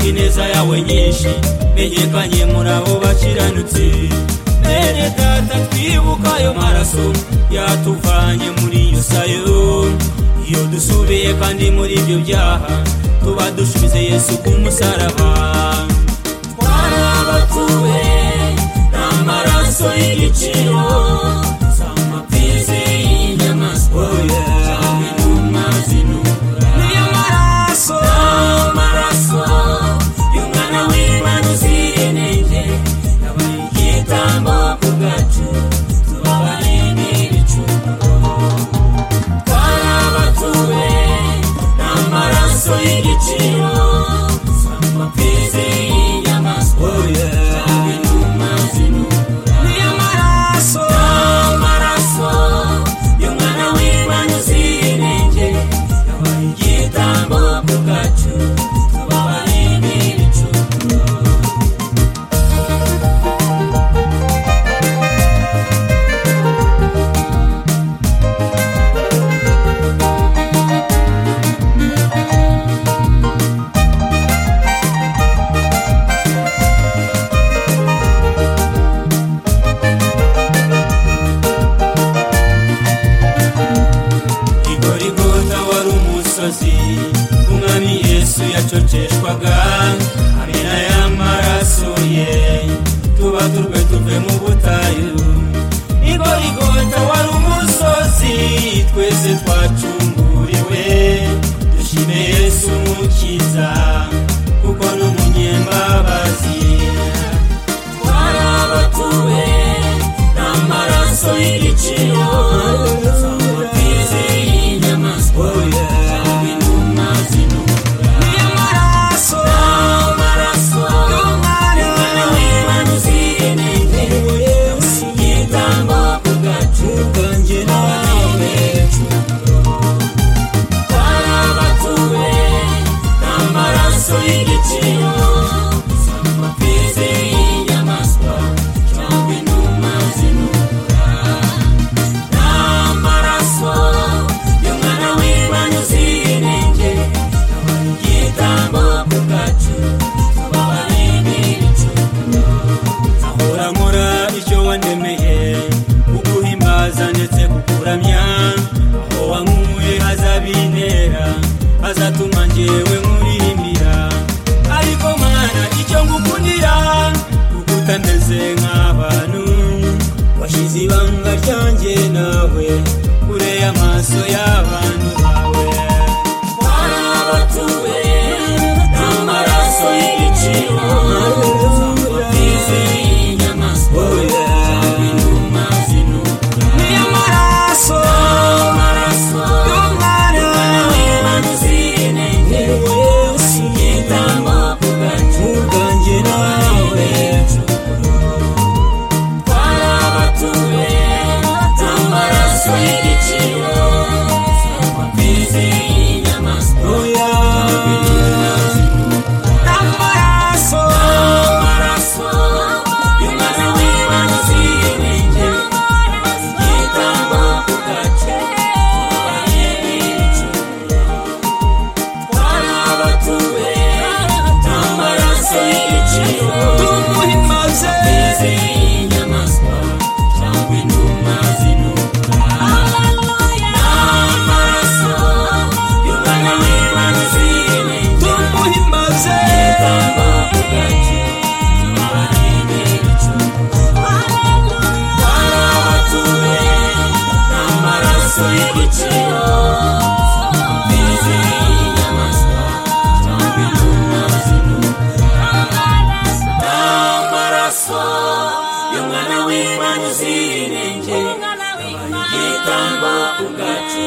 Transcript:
ineza yawe nyinshi menyekanye muri abo bakiranutse bene data twibuka ayo maraso yatuvanye muri iyo sayo iyo dusubiye kandi muri ibyo byaha tuba dushize yesu ku musaraba twarabatuwe n'amaraso y'igiciro z'amapizi y'inyamaswa cyangwa inuma zinura niyo maraso n'amaraso y'umwana w'imana uzira inenge yabaye igitambo ku bwacu tubabaye n'ibicumuro karabatuwe n'amaraso y'igiciro amapizi y'inyamaswa cyangwa inuma zinura niyo maraso n'amaraso y'umwana w'imana uzira inenge yabaye igitambo ku bwacu tubabaye n'ibicumuro igorigota wari umusozi umwami yesu yacoceshwaga hamwe n'aya maraso ye tuba turwe tuve mu butayu igorigota wari umusozi twese twacunguriwe dushime yesu umukiza kuko ni umunyembabazi twarabatuwe n'amaraso y'igiciro z'amapfizi y'inyamaswa cyangwa inuma zinura niyo maraso n'amaraso y'umwana w'imana uzira inenge yabaye igitambo ku bwacu bwanjye nawe twarabatuwe n'amaraso y'igiciro z'amapizi y'inyamaswa cyangwa inuma zinura n'amaraso y'umwana w'imana uzira inenge yabaye igitambo ku bwacu tubabaye n'ibicumuro ahora nkora icyo wandemeye kuguhimbaza ndetse kukuramya aho wankuye hazabintera hazatuma njyewe nkuririmbira ariko mwana icyo ngukundira kuko utameze nk'abantu washyize ibanga ryanjye nawe kure y'amaso y'abantu bawe twarabatuwe n'amaraso y'igiciro z'amapizi y'inyamaswa cyangwa inuma zinura niyo maraso amaraso y'umwana w'imana uzira inenge usigitamo ku gacu bwanjye nawe twarabatuwe n'amaraso y'igiciro z'amapizi y'inyamaswa cyangwa inuma zinura amaraso amaraso y'umwana w'imana uzira inenge igitambo ku gacu tubaye n'ibicumuro twarabatuwe n'amaraso y'igiciro tumuhimbaze y'inyamaswa cyangwa inuma zinura n'amaraso y'umwana w'imana uzira inenge tumuhimbaze igitambo ku gacu tubaye n'ibicumuro twarabatuwe n'amaraso y'igiciro y'umwana w'imana uzira inenge yabaye igitambo ku gacu